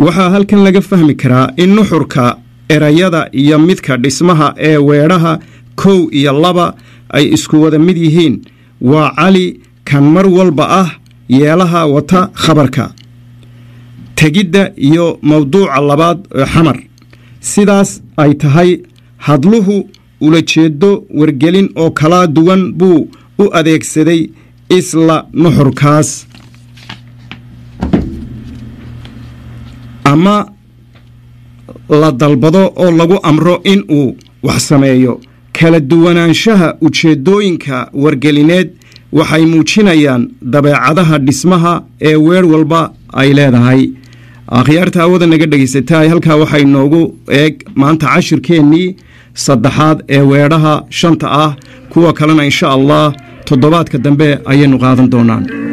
waxaa halkan laga fahmi karaa in nuxurka erayada iyo midka dhismaha ee weedhaha kow iyo laba ay isku wada mid yihiin waa cali kan mar walba ah yeelaha wata khabarka tegidda iyo mawduuca labaad ee xamar sidaas ay tahay hadluhu ulajeedo wargelin oo kala duwan buu u adeegsaday isla nuxurkaas ama la dalbado oo lagu amro in uu wax sameeyo kala duwanaanshaha ujeeddooyinka wargelineed waxay muujinayaan dabeecadaha dhismaha ee weer walba ay leedahay akhyaarta hawada naga dhegaysataay halkaa waxay noogu eeg maanta cashirkeennii saddexaad ee weedhaha shanta ah kuwa kalena insha allah toddobaadka dambe ayaynu qaadan doonaan